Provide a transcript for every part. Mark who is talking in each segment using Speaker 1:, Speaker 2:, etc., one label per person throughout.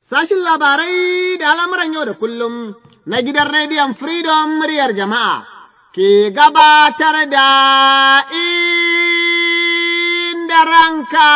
Speaker 1: Sashin labarai da al'amuran yau da kullum na gidan rediyon Freedom muryar jama'a ke gabatar da inda ranka.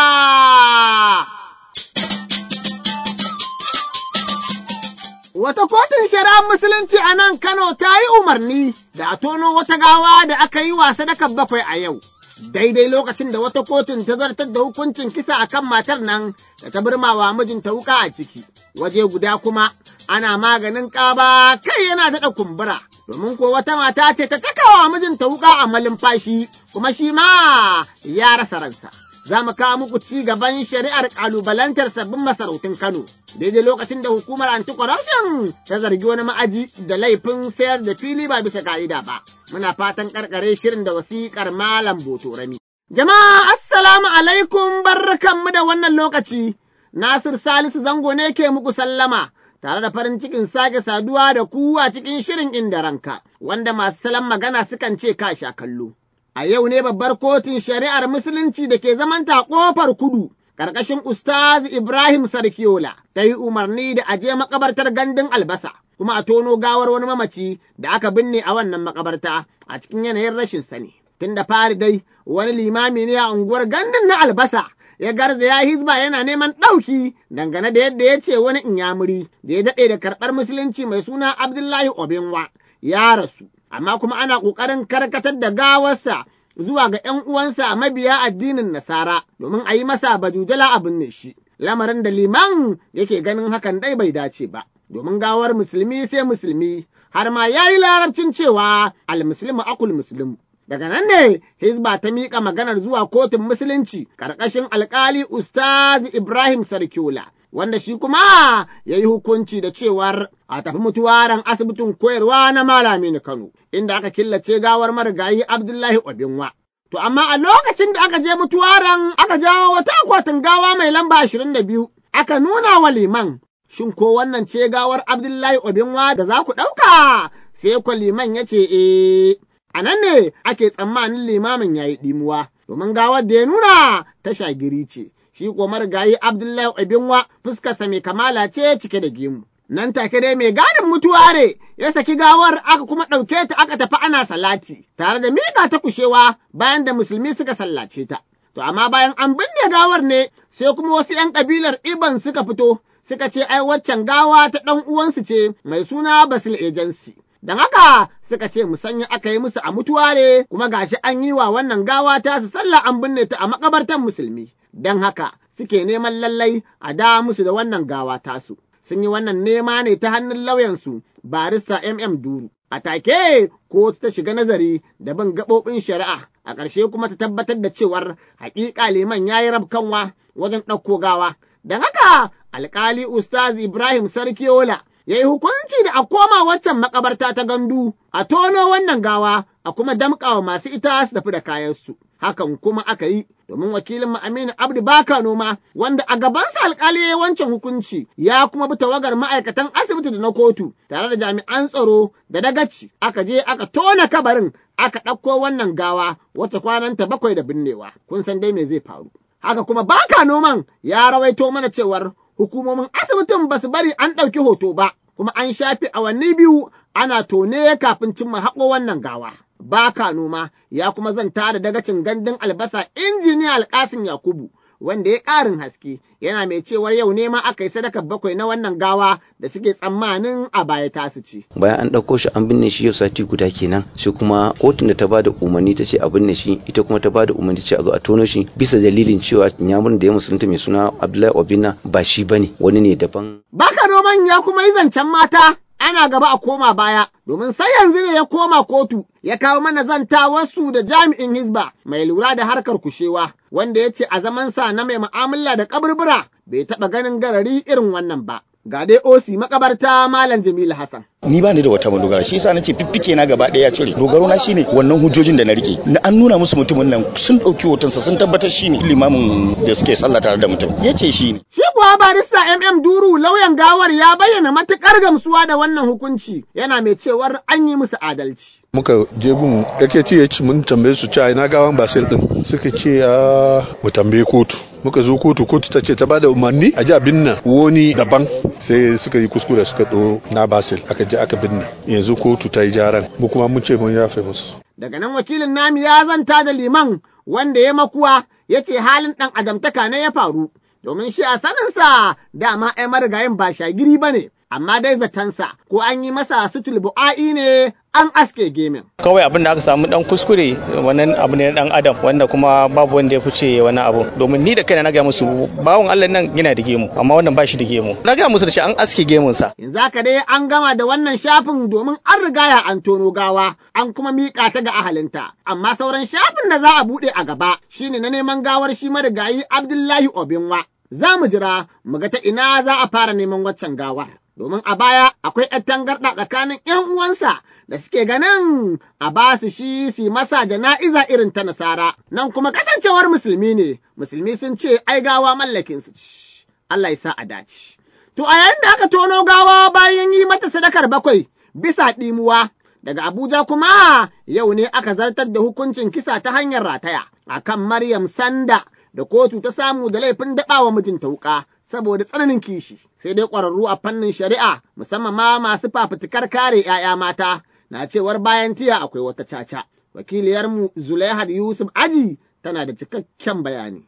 Speaker 1: Wata kotun shari'ar Musulunci a nan Kano ta yi umarni da a tono wata gawa da aka yi wa sadakar bakwai a yau. Daidai lokacin da wata kotun ta zartar da hukuncin kisa a kan matar nan da ta birmawa mijinta wuka a ciki. Waje guda kuma ana maganin ƙaba kai yana daɗa kumbura. Domin ko wata mata ce ta takawa mijinta wuka a malumfashi kuma shi ma ya rasa ransa. za mu kawo muku ci gaban shari'ar kalubalantar sabbin masarautun Kano. Daidai lokacin da hukumar anti-corruption ta zargi wani ma'aji da laifin sayar da fili ba bisa ka'ida ba. Muna fatan karkare shirin da wasiƙar Malam Botorami. Jama'a assalamu alaikum barkanmu da wannan lokaci. Nasir Salisu Zango ne ke muku sallama. Tare da farin cikin sake saduwa da ku a cikin shirin inda ranka, wanda masu salon magana sukan ce ka sha kallo. A yau ne babbar kotun shari'ar Musulunci da ke zamanta ƙofar kudu, ƙarƙashin Ustaz Ibrahim Sarkiola, ta yi umarni da aje makabartar gandun albasa, kuma a tono gawar wani mamaci da aka binne a wannan makabarta a cikin yanayin rashin sani. Tun da fari dai, wani limami ne a unguwar gandun na albasa, ya garza ya hizba yana neman ɗauki dangane da yadda ya ce wani inyamuri da ya daɗe da karɓar musulunci mai suna Abdullahi Obinwa ya rasu. amma kuma ana ƙoƙarin karkatar da gawarsa zuwa ga ‘yan uwansa mabiya addinin Nasara domin a yi masa bajujala a binne shi. Lamarin da liman yake ganin hakan dai bai dace ba, domin gawar musulmi sai musulmi, har ma ya yi larabcin cewa almuslimu akul muslimu. Daga nan ne Hizba ta miƙa maganar zuwa kotun musulunci ƙarƙashin alƙali Ustaz Ibrahim Sarkiola. wanda shi kuma ya yi hukunci da cewar a tafi mutuwaran asibitin koyarwa na Malami Kano, inda aka killace gawar marigayi Abdullahi Obinwa. To amma a lokacin da aka je mutuwaran aka jawo wata akwatin gawa mai lamba ashirin da biyu, aka nuna wa liman. Shin ko wannan ce gawar Abdullahi Obinwa da za ku ɗauka? Sai kwa liman ya ce, eh, a nan ne ake tsammanin limamin ya yi ɗimuwa, domin gawar da ya nuna ta shagiri ce. shi ko marigayi Abdullahi Obinwa fuskarsa mai kamala ce cike da gemu. Nan take dai mai gadin mutuware ya saki gawar aka kuma ɗauke ta aka tafi ana salati tare da miƙa ta kushewa bayan da musulmi suka sallace ta. To amma bayan an binne gawar ne sai kuma wasu ‘yan ƙabilar Iban suka fito suka ce ai waccan gawa ta ɗan uwansu ce mai suna Basil Agency. Don haka suka ce musanya aka yi musu a mutuware kuma gashi an yi wa wannan gawa ta su sallah an binne ta a makabartan musulmi. Don haka suke neman lallai a da musu da wannan gawa tasu. Sun yi wannan nema ne ta hannun lauyansu barista MM Duru. A take kotu ta shiga nazari da bin gaɓoɓin shari'a a ƙarshe kuma ta tabbatar da cewar haƙiƙa liman ya yi rabkanwa wajen ɗauko gawa. Don haka alƙali Ustaz Ibrahim Sarkiola ya yi hukunci da a koma waccan makabarta ta gandu a tono wannan gawa a kuma damƙawa masu ita su tafi da kayansu. Hakan kuma aka yi domin wakilin Aminu Abdu Baka Noma wanda a gabansa alkali ya wancan hukunci ya kuma bi tawagar ma'aikatan asibiti da na kotu tare da jami'an tsaro da dagaci aka je aka tona kabarin aka ɗauko wannan gawa wacce kwananta bakwai da binnewa kun san dai me zai faru. Haka kuma Baka Noman ya rawaito mana cewar hukumomin asibitin ba su bari an ɗauki hoto ba, kuma an shafe awanni biyu ana tone kafin cimma haƙo wannan gawa. Baka noma ya kuma zanta da dagacin gandun albasa injiniya Alkasim Yakubu wanda ya ƙarin haske yana mai cewar yau ne ma aka yi sadakar bakwai na wannan gawa da suke tsammanin a baya tasu ce.
Speaker 2: Bayan an ɗauko shi an binne shi yau sati guda kenan sai kuma kotun da ta ba da umarni ta ce a binne shi ita kuma ta ba da umarni ta ce a zo a tono shi bisa dalilin cewa nyamurin da ya musulunta mai suna Abdullahi Obinna ba shi bane wani ne daban.
Speaker 1: Baka noman ya kuma yi zancen mata ana gaba a koma baya domin sai yanzu ne ya koma kotu ya kawo mana zantawarsu da jami'in Hizba mai lura da harkar kushewa wanda ya ce a zamansa na mai mu'amala da kaburbura bai taɓa ganin garari irin wannan ba. Ga dai osi makabarta Malam Jamilu Hassan.
Speaker 3: ni ba ni da wata madogara shi yasa nace fiffike na gaba daya ya cire dogaro na shine wannan hujjojin da na rike na an nuna musu mutumin nan sun dauki hotonsa sun tabbatar shine limamin da suke sallah tare da mutum yace shi ne
Speaker 1: Shi kuwa barista MM Duru lauyan gawa gawar ya bayyana matuƙar gamsuwa da wannan hukunci yana mai cewar an yi musu adalci.
Speaker 4: muka je gun yake ce ya ci mun tambaye su cewa ina gawan basir din suka ce a mu tambaye kotu muka zo kotu kotu ta ce ta bada umarni a ji a binne wani daban sai suka yi kuskure suka ɗo na basir aka je aka binne yanzu kotu ta yi jaran mu kuma mun ce mun yafe musu
Speaker 1: Daga nan wakilin nami ya zanta da liman wanda ya makuwa ya ce halin ɗan adamtaka ne ya faru, domin shi a saninsa dama ai marigayin ba shagiri ba ne, amma dai zatansa ko an yi masa sutul bu'a'i ne an aske gemin.
Speaker 5: kawai abin da aka samu dan kuskure wannan abu ne na dan adam wanda kuma babu wanda ya fice wani abu domin ni da kaina na ga musu bawon Allah nan yana da gemu amma wannan ba shi da gemu na ga musu da shi an aske gemun sa
Speaker 1: Yanzu haka dai an gama da wannan shafin domin an rigaya an tono gawa an kuma miƙa ta ga ahalinta. Amma sauran shafin da za a buɗe a gaba shine na neman gawar shi marigayi Abdullahi Obinwa. Za mu jira mu ga ta ina za a fara neman waccan gawar. Domin a baya akwai ‘yan tangarɗa tsakanin ‘yan uwansa da suke ganin a ba su shi su masa jana'iza irin ta nasara. Nan kuma kasancewar musulmi ne, musulmi sun ce ai gawa mallakin su ci. Allah ya sa a dace. To a yayin da aka tono gawa bayan yi mata sadakar bakwai bisa ɗimuwa, daga Abuja kuma yau ne aka zartar da hukuncin kisa ta hanyar rataya a kan Maryam Sanda da kotu ta samu da laifin daɓawa mijinta wuƙa saboda tsananin kishi. Sai dai ƙwararru a fannin shari'a musamman ma masu fafutukar kare ‘ya'ya mata na cewar bayan tiya akwai wata caca. Wakiliyarmu Zulaihat Yusuf Aji tana da cikakken bayani.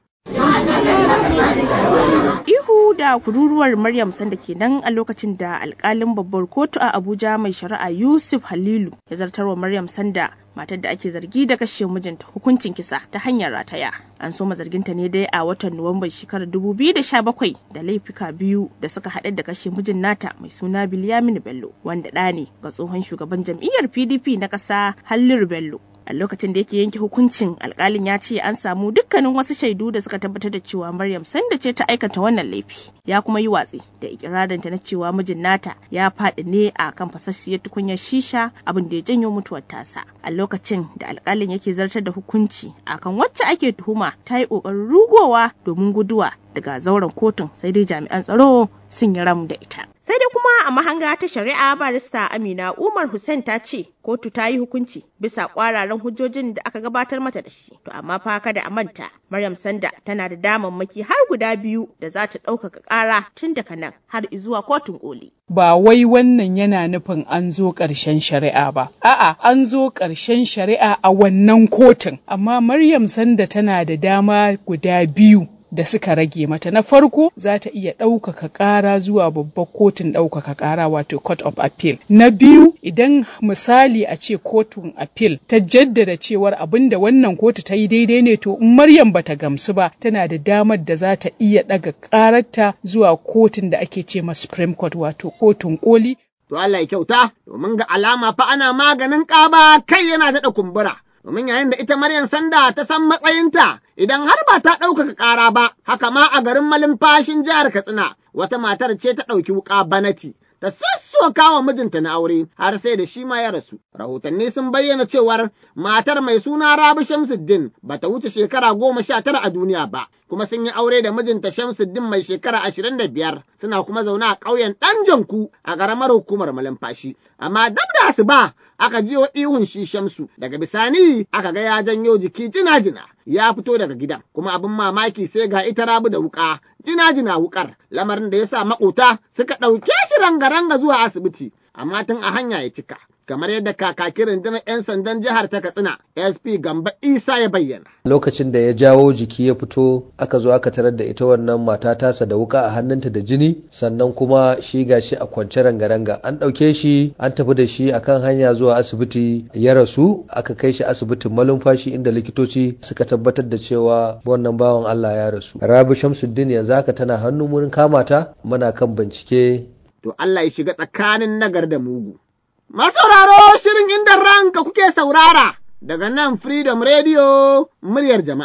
Speaker 6: Ihu da kururuwar Maryam Sanda kenan a lokacin da alkalin babbar kotu a Abuja mai shari'a Yusuf Halilu ya zartarwa Maryam Sanda matar da ake zargi da kashe mijinta hukuncin kisa ta hanyar rataya. An soma zarginta ne dai a watan Nuwamban shekarar 2017 da laifuka biyu da suka haɗa da kashe mijin nata mai suna Bilyamin Bello wanda ɗa ne ga tsohon shugaban jam'iyyar PDP na ƙasa Halliru Bello. a lokacin da yake yanke hukuncin alkalin ya ce an samu dukkanin wasu shaidu da suka tabbatar da cewa maryam sanda ce ta aikata wannan laifi ya kuma yi watsi da ikirarinta na cewa mijin nata ya faɗi ne a kan fasasshiyar tukunyar shisha abin da ya janyo mutuwar tasa a lokacin da alkalin yake zartar da hukunci akan wacce ake tuhuma ta yi ƙoƙarin rugowa domin guduwa daga zauren kotun sai dai jami'an tsaro sun yi ram da ita. Sai dai kuma a mahanga ta shari'a barista Amina Umar Hussein ta ce kotu ta yi hukunci bisa kwararan hujjojin da aka gabatar mata da shi. To amma fa kada a manta Maryam Sanda tana da damammaki har guda biyu da za ta ɗaukaka ƙara tun daga nan har zuwa kotun koli.
Speaker 7: ba wai wannan yana nufin an zo ƙarshen shari'a ba. A'a, an zo ƙarshen shari'a a wannan kotun, amma Maryam Sanda tana da dama guda biyu da suka rage mata na farko za ta iya ɗaukaka ƙara zuwa babbar kotun ɗaukaka ƙara wato court of appeal na biyu idan misali a ce kotun appeal ta jaddada cewar abin da wannan kotu ta yi daidai ne to in maryam bata gamsu ba tana da damar da za ta iya ɗaga ƙararta zuwa kotun da ake ce ma supreme court wato kotun koli
Speaker 1: To Allah ya kyauta, domin ga alama fa ana maganin ƙaba kai yana daɗa kumbura. Domin yayin da ita Maryam Sanda ta san matsayinta idan har ba ta ɗaukaka ƙara ba, haka ma a garin malumfashin jihar Katsina, wata matar ce ta ɗauki wuƙa banati. Ta sassoka wa mijinta na aure har sai da shi ma ya rasu. Rahotanni sun bayyana cewar matar mai suna Rabi Shamsuddin ba ta wuce shekara goma sha tara a duniya ba, kuma sun yi aure da mijinta Shamsuddin mai shekara ashirin da biyar suna kuma zaune a ƙauyen ɗan janku a ƙaramar hukumar malumfashi. Amma dab da asuba aka jiyo ihun shi Shamsu daga bisani aka ga ya janyo jiki jina-jina ya fito daga gidan kuma abin mamaki sai ga ita rabu da wuka jina-jina wukar lamarin da ya sa makota suka ɗauke shi ranga-ranga zuwa asibiti amma tun a hanya ya cika kamar yadda kakakin rundunar 'yan sandan jihar ta katsina sp gamba isa ya bayyana
Speaker 8: lokacin da ya jawo jiki ya fito aka zo aka tarar da ita wannan mata tasa da wuka a hannunta da jini sannan kuma shi gashi a kwance ranga-ranga an ɗauke shi an tafi da shi akan hanya zuwa asibiti ya rasu aka kai shi asibitin malumfashi inda likitoci suka tabbatar da cewa wannan bawan allah ya rasu rabi shamsuddin yanzu haka tana hannun wurin kamata muna kan bincike
Speaker 1: to allah ya shiga tsakanin nagar da mugu Masauraro shirin inda ranka kuke saurara daga nan Freedom Radio muryar jama'a.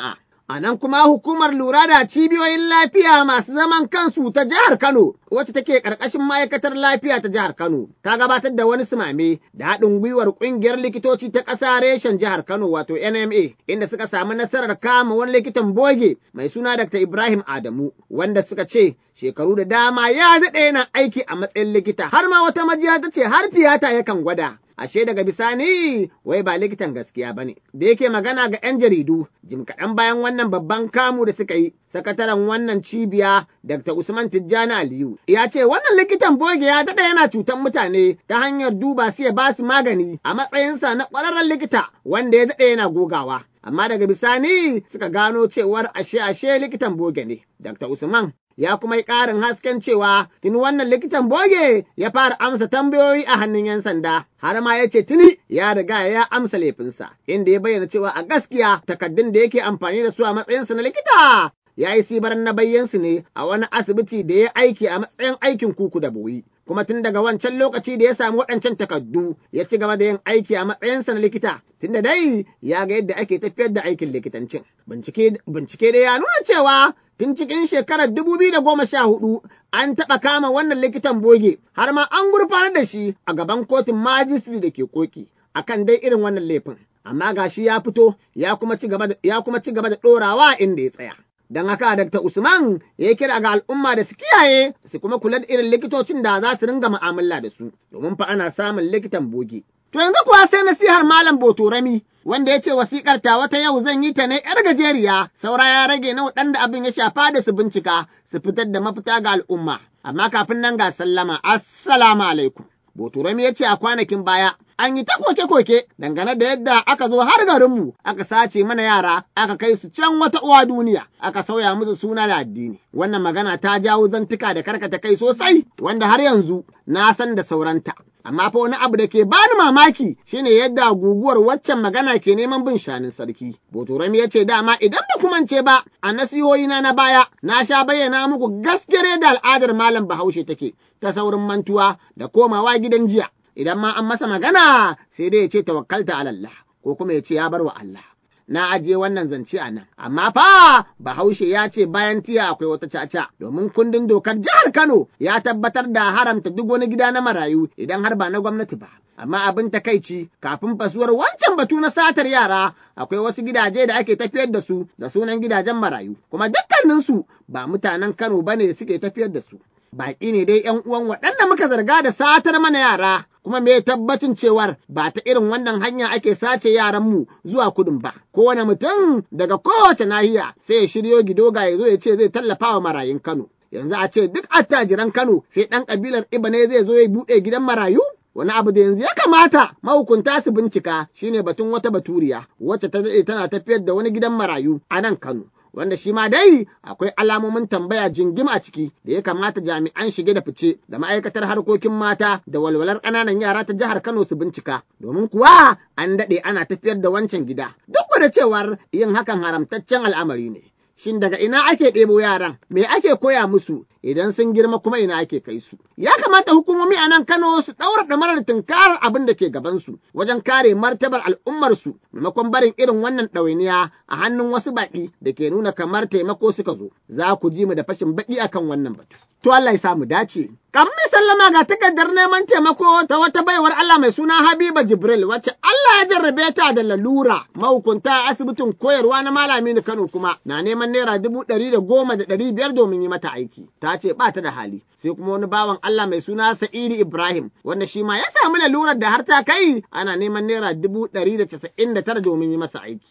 Speaker 1: A nan kuma hukumar lura da cibiyoyin lafiya masu zaman kansu ta jihar Kano, wacce take ƙarƙashin ma'aikatar lafiya ta jihar Kano, ta gabatar da wani simame da haɗin gwiwar ƙungiyar likitoci ta ƙasa reshen jihar Kano wato NMA, inda suka samu nasarar kama wani likitan boge mai suna Dr. Ibrahim Adamu, wanda suka ce shekaru da dama ya daɗe yana aiki a matsayin likita, har ma wata majiya ta ce har tiyata yakan gwada. ashe daga bisani wai ba likitan gaskiya bane da yake magana ga 'yan jaridu jim kaɗan bayan wannan babban kamu da suka yi sakataren wannan cibiya dr usman tijjani aliyu ya ce wannan likitan boge ya daɗa yana cutan mutane ta hanyar duba su ya ba su magani a matsayinsa na ƙwararren likita wanda ya daɗe yana gogawa amma daga bisani suka gano cewar ashe ashe likitan boge ne dr usman ya kuma yi ƙarin hasken cewa tuni wannan likitan boge ya fara amsa tambayoyi a hannun 'yan sanda har ma ya ce tuni ya riga ya amsa laifinsa inda ya bayyana cewa a gaskiya takaddun da yake amfani da su a matsayinsa na likita ya yi sibaran na bayyansu ne a wani asibiti da ya aiki a matsayin aikin kuku da boyi. Kuma tun daga wancan lokaci da ya samu waɗancan takardu ya ci gaba da yin aiki a matsayinsa na likita tun da dai ya ga yadda ake tafiyar da aikin likitancin. Bincike da ya nuna cewa tun cikin shekarar dubu biyu da goma sha hudu an taɓa kama wannan likitan boge har ma an gurfanar da shi a gaban kotun majistri da ke koki akan dai irin wannan laifin. Amma gashi ya fito ya kuma ci gaba da ɗorawa inda ya tsaya. Don haka Dr. Usman ya kira ga al'umma da su kiyaye su kuma kula da irin likitocin da za su ringa mu'amala da su, domin fa ana samun likitan boge. To yanzu kuwa sai nasihar Malam Botorami wanda ya ce wasikar ta wata yau zan yi ta ne ‘yar gajeriya, saura ya rage na waɗanda abin ya shafa da su bincika su fitar da mafita ga al'umma. Amma kafin nan ga sallama, Assalamu alaikum. Botorami ya ce a kwanakin baya an yi ta koke-koke dangane da yadda aka zo har garinmu aka sace mana yara aka kai su can wata uwa duniya aka sauya musu suna da addini. Wannan magana ta jawo zantuka da karkata kai sosai wanda har yanzu na san da sauranta. Amma fa wani abu da ke bani mamaki shine yadda guguwar waccan magana ke neman bin shanin sarki. Botorami ya ce dama idan ba kumance ba a nasihohina na baya na sha bayyana muku gaskiyar yadda al'adar malam Bahaushe take ta saurin mantuwa da komawa gidan jiya. idan ma an masa magana sai dai ya ce tawakkalta ala Allah ko kuma ya ce ya bar wa Allah. Na ajiye wannan zance a nan, amma fa Bahaushe ya ce bayan tiya akwai wata caca domin kundin dokar jihar Kano ya tabbatar da haramta duk wani gida na marayu idan har ba na gwamnati ba. Amma abin takaici kafin fasuwar wancan batu na satar yara akwai wasu gidaje da ake tafiyar da su da sunan gidajen marayu, kuma dukkaninsu ba mutanen Kano bane suke tafiyar da su. baƙi ne dai ‘yan uwan waɗanda muka zarga da satar mana yara, kuma me tabbacin cewar ba ta irin wannan hanya ake sace yaranmu zuwa kudin ba. Kowane mutum daga kowace nahiya sai ya shiryo gidoga ya zo ya ce zai tallafa wa marayun Kano. Yanzu a ce duk attajiran Kano sai ɗan ƙabilar Iba ne zai zo ya buɗe gidan marayu? Wani abu da yanzu ya kamata mahukunta su bincika shine batun wata baturiya wacce ta daɗe tana tafiyar da wani gidan marayu a nan Kano. wanda shi ma dai akwai alamomin tambaya jingim a ciki da ya kamata jami'an shige da fice da ma'aikatar harkokin mata da walwalar ƙananan yara ta jihar Kano su bincika domin kuwa an daɗe ana tafiyar da wancan gida duk da cewar yin hakan haramtaccen al'amari ne. Shin daga ina ake ɗebo yaran, me ake koya musu idan sun girma kuma ina ake kai su. Ya kamata hukumomi a nan Kano su ɗaura ɗamarar tunkarar abin da ke gabansu wajen kare martabar al'ummarsu maimakon barin irin wannan ɗawainiya a hannun wasu baƙi da ke nuna kamar taimako suka zo. Za ku ji mu da fashin baƙi akan wannan batu. To Allah ya samu dace. Kan sallama ga takardar neman taimako ta wata baiwar Allah mai suna Habiba Jibril wacce Allah ya jarrabe ta da lalura mahukunta a asibitin koyarwa na Malami Kano kuma na neman naira dubu ɗari da goma da ɗari biyar domin yi mata aiki. Ta ce ba ta da hali. Sai kuma wani bawan Allah mai suna Sa'idu Ibrahim wanda shi ma ya samu lalurar da har ta kai ana neman naira dubu ɗari da casa'in da tara domin yi masa aiki.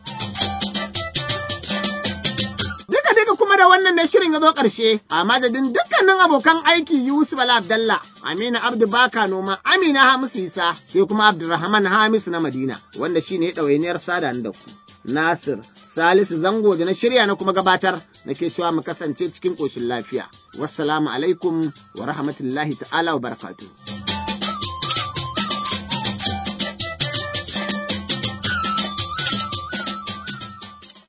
Speaker 1: Duka duka kuma da wannan ne shirin ya zo ƙarshe a madadin dukkanin abokan aiki Yusuf Bala Abdallah, Amina Abdu Baka Noma, Amina Hamisu Isa, sai kuma Abdulrahman Hamisu na Madina, wanda shi ne ɗawainiyar sada da ku. Nasir Salisu Zango da na shirya na kuma gabatar nake cewa mu kasance cikin ƙoshin lafiya. Wassalamu alaikum wa rahmatullahi ta'ala wa barakatuh.